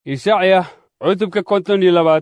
ishacya cutubka konton iyo labaad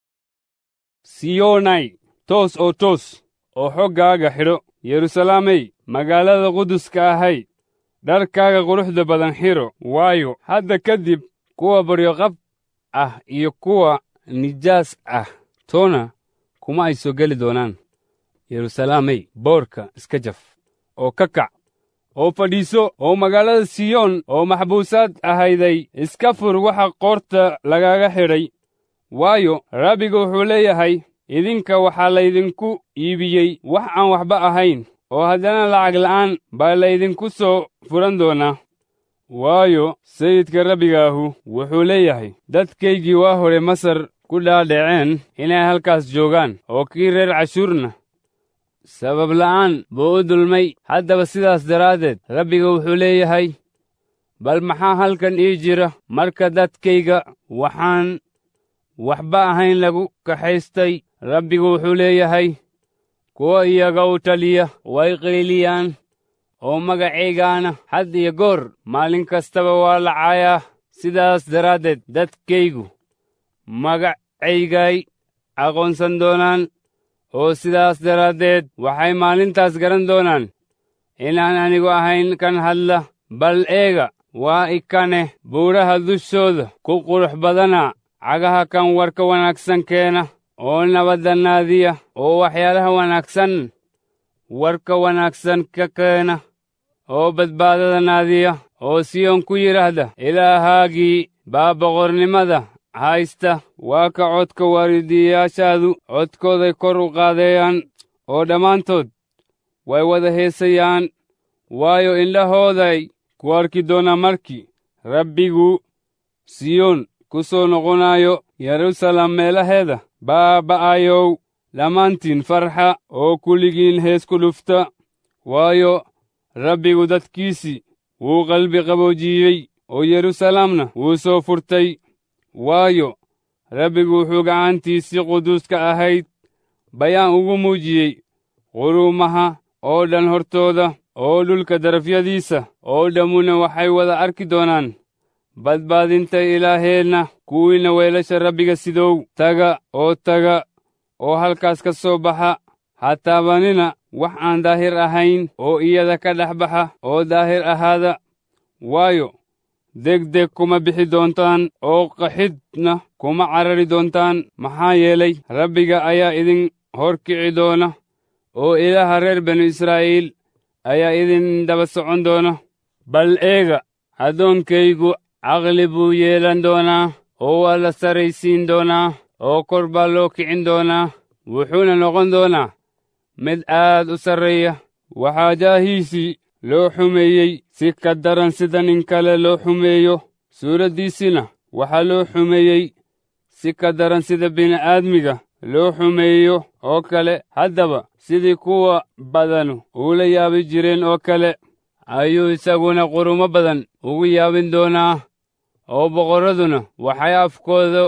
siyonay toos oo toos oo xoggaaga xidho yeruusalaamey magaalada quduska ahay dharkaaga quruxda badan xidho waayo hadda kadib kuwa baryoqab ah iyo kuwa nijaas ah toona kuma ay soo geli doonaan yeruusalaamey boorka iska jaf oo ka kac oo fadhiiso oo magaalada siyoon oo maxbuusaad ahayday iska fur waxa qoorta lagaga xidhay waayo rabbiga wuxuu leeyahay idinka waxaa laydinku iibiyey wax aan waxba ahayn oo haddana lacag la'aan baa laydinku soo furan doonaa waayo sayidka rabbigaahu wuxuu leeyahay dadkaygii waa hore masar ku dhaadhaceen inay halkaas joogaan oo kii reer cashuurna sabab la'aan buu u dulmay haddaba sidaas daraaddeed rabbiga wuxuu leeyahay bal maxaa halkan ii jira marka dadkayga waxaan waxba ahayn lagu kaxaystay rabbigu wuxuu leeyahay kuwa iyaga u taliya way qayliyaan oo magacaygaana had iyo goor maalin kastaba waa lacayaa sidaas daraaddeed dadkaygu magacaygay aqoonsan doonaan oo sidaas daraaddeed waxay maalintaas garan doonaan inaan anigu ahayn kan hadla bal eega waa ikane buuraha dushooda ku qurux badana cagaha kan warka wanaagsan keena oo nabadda naadiya oo waxyaalaha wanaagsan warka wanaagsan ka keena oo badbaadada naadiya oo siyoon ku yidhaahda ilaahaagii baa boqornimada haysta waa ka codka waaridiyayaashaadu codkooday kor u qaadeeyaan oo dhammaantood way wada heesayaan waayo indhahooday ku arki doonaa markii rabbigu siyoon ku soo noqonayo yeruusaalem meelaheeda baaba'ayow dhammaantiin farxa oo kulligiin hees ku dhufta waayo rabbigu dadkiisii wuu qalbi qaboojiyey oo yeruusaalemna wuu soo furtay waayo rabbigu wuxuu gacantiisii quduuska ahayd bayaan ugu muujiyey quruumaha oo dhan hortooda oo dhulka darafyadiisa oo dhammuna waxay wada arki doonaan badbaadinta ilaaheenna kuwiinna weelasha rabbiga sidow taga oo taga oo halkaas ka soo baxa ha taabanina wax aan daahir ahayn oo iyada ka dhex baxa oo daahir ahaada waayo degdeg kuma bixi doontaan oo qaxidna kuma carari doontaan maxaa yeelay rabbiga ayaa idin hor kici doona oo ilaaha reer banu israa'iil ayaa idin daba socon doona bal eega addoonkaygu caqli buu yeelan doonaa oo waa la saraysiin doonaa oo kor baa loo kicin doonaa wuxuuna noqon doonaa mid aad u sarreeya waxaa jaahiisii loo xumeeyey si ka daran sida nin kale loo xumeeyo suuraddiisina waxaa loo xumeeyey si ka daran sida bini'aadmiga loo xumeeyo oo kale haddaba sidii kuwa badanu uula yaabi jireen oo kale ayuu isaguna qurumo badan ugu yaabin doonaa oo boqorraduna waxay afkooda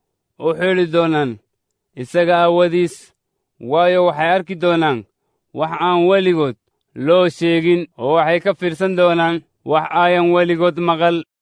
u xidhi doonaan isaga aawadiis waayo waxay arki doonaan wax aan weligood loo sheegin oo waxay ka fiirsan doonaan wax aayan weligood maqal